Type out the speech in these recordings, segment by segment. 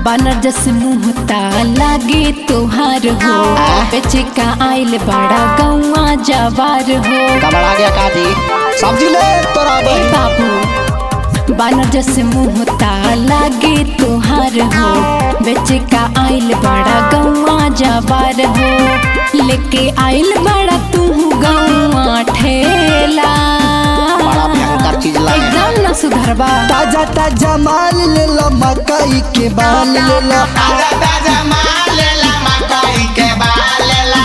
बानर जस मुँह लागे तोहार हो बेचे का आइल बड़ा गौआ जवार हो गबड़ा गया काजी सब्जी ले तोरा ए बहन बाबू बानर जस मुँह लागे तोहार हो बेचे का आइल बड़ा गौआ जवार हो लेके आइल बड़ा तू गौआ ठेला बड़ा भयंकर चीज लाए हैं। एकदम न सुधरबा ताजा ताजा माल ले लो मकई के बाल ले लो ताजा ताजा माल लेला मकई के बाल लेला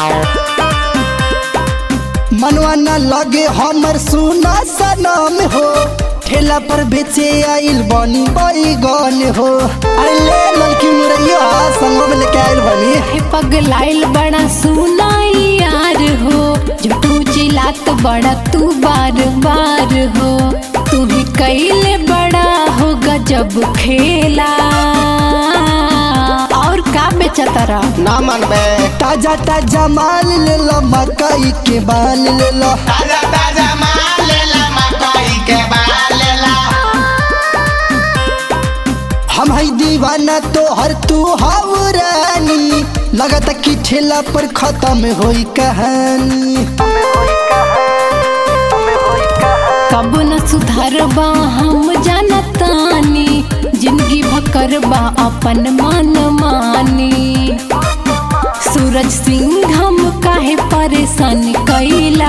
मनवा न लगे हमर सुना सनम हो ठेला पर बेचे आइल बनी बैगन हो अरे ले लड़की मुरैया संगो में लेके आइल बनी हे पगलाइल बड़ा सुनाई यार हो झूठू चिल्लात बड़ा तू बार बार हो तू ही कैले बड़ा हो गजब खेला और का बेचता रहा ना मन बे ताजा ताजा माल ले लो मकई के बाल ले लो ताजा ताजा माल लेला मकई के बाल लेला हम है दीवाना तो हर तू हाउ रानी लगता कि ठेला पर खत्म होई कहानी कब न सुधरबा हम जानतानी जिंदगी भकरबा अपन मन मानी सूरज सिंह हम काहे परेशान कैला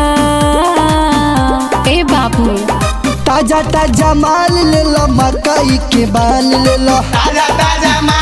ए बाबू ताजा ताजा माल ले लो मकई के बाल ले लो ताजा ताजा माल